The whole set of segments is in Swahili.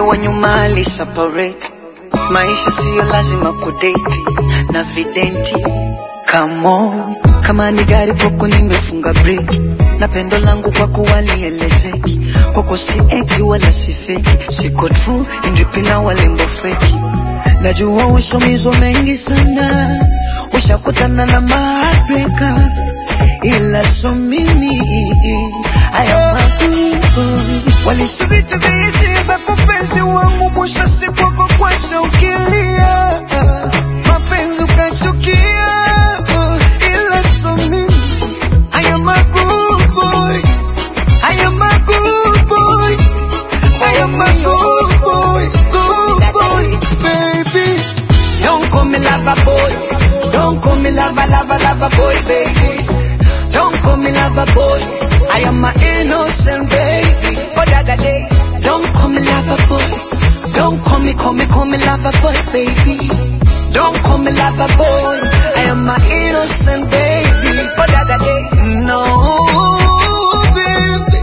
wa nyuma ali separate. Maisha siyo lazima kudate na videnti. Come on, kama ni gari kwako nimefunga breki, na pendo langu kwako walielezeki. Kwako si eti wala si feki, siko true indipina walembo feki. Najua ushomizwa mengi sana, ushakutana na maheartbreaker, ila so mimi haya magugu walishiricha hisia za kupenzi wangu, mwisho siku wako kwacha ukilia, mapenzi ukachukia, ila so mimi haya magugu haya magugu haya magugu good boy baby Don't call me lover boy. Don't call me lover, lover, lover boy, baby. Don't call me lover boy. I am my innocent baby. Oh, da, da, day. Don't call me lover boy. Don't call me, call me, call me lover boy, baby. Don't call me lover boy. I am my innocent baby. Oh, da, da, day. No, baby.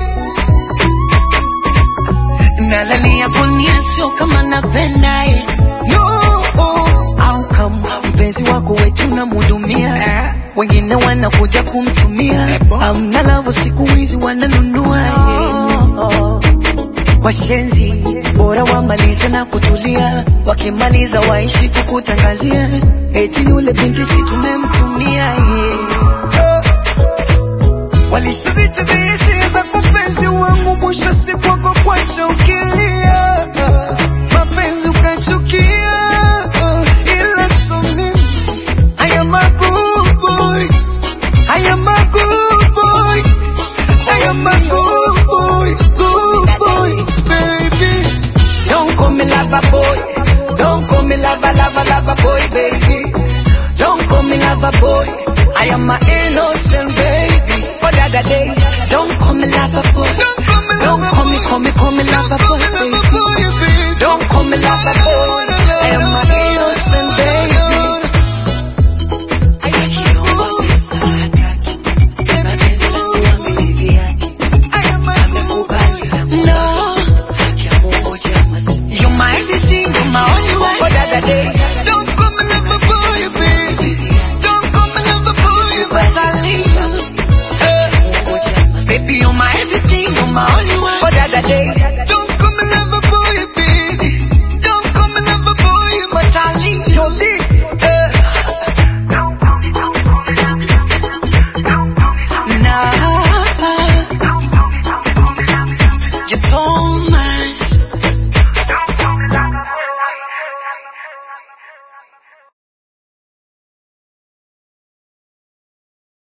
Nalalia kunia sio kama napenda eh. No, au kama mpenzi wako wetu namhudumia, wengine wanakuja kumtumia, amna lavo siku hizi wananunua eh. Washenzi bora wamalize na kutulia, wakimaliza waishi kukutangazia